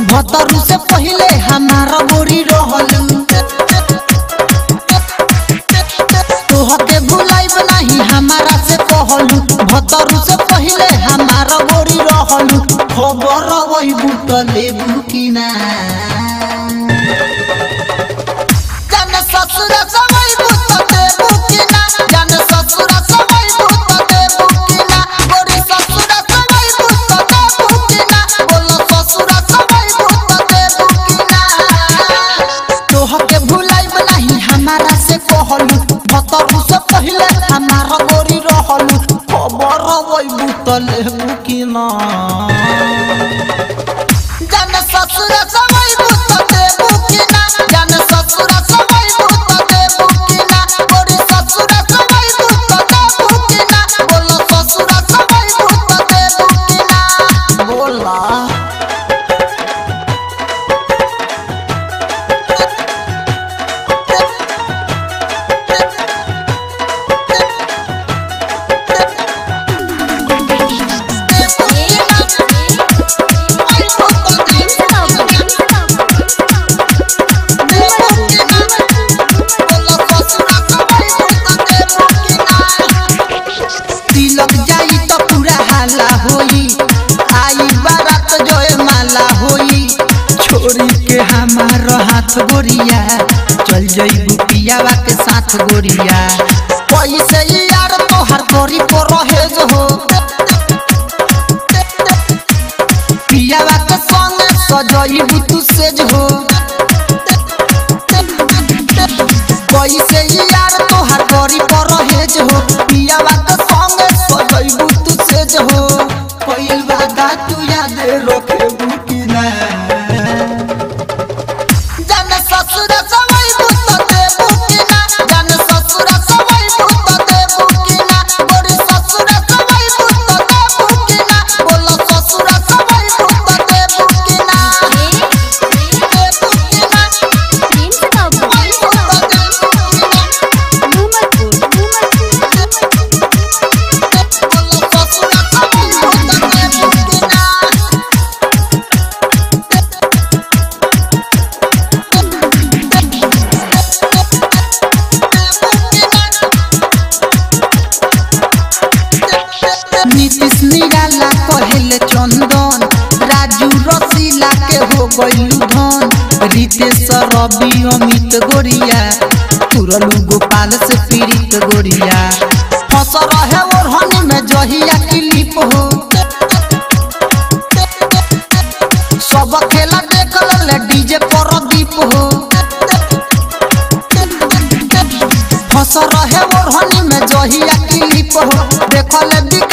भतरू से पहले हमारा बोरी रहलू तोहके भुलाइब नहीं हमारा से कहलू भतरू से पहले हमारा बोरी रहलू खबर वही बुटले बुकिना जन ससुर सवई बुटले बुकिना जन ससुर सवई बुटले बुकिना गोरी ससुर सवई बुटले बुकिना बोलो ससुर सवई बुटले बुकिना तोहके भुलाइब नहीं हमारा से कहलू भतरू से पहले हमारा गोरी रहलू खबर वही बुटले बुकिना जन ससुर सवई बुटले बुकिना जन ससुर सवई बुटले बुकिना गोरी ससुर सवई बुटले बुकिना बोलो ससुर सवई बुटले बुकिना बोला तिलक जाई त पूरा हाला होई आई बारात जोए माला होई छोरी के हमार हाथ गोरिया चल जाई पियावा के साथ गोरिया पैसे यार तोहर गोरी को रहेज हो पियावा के संग सजई तू सेज हो कैसे यार तोहार गरी पर हेज हो पियावा के संगे सजैबू तू सेज हो कइल वादा तू याद रखेबू कि ना जन ससुर सवई बुत देबू कि ना जन ससुर सवई बुत देबू कि ना गोरी ससुर सवई बुत देबू कि ना बोलो ससुर सवई बुत देबू कि ना देबू कि ना सवई बुत देबू कि ना बोलो ससुर सवई बुत देबू कि ना नीतीश निराला कहेले चंदन राजू रसीला के हो गइलू धन रितेश रवि अमित गोरिया तुरलू गोपाल से पीड़ित गोरिया फंस रहे ओढ़नी में जहिया क्लिप हो सब खेला देख ले डीजे पर दीप हो फंस रहे ओढ़नी में जहिया क्लिप हो देखले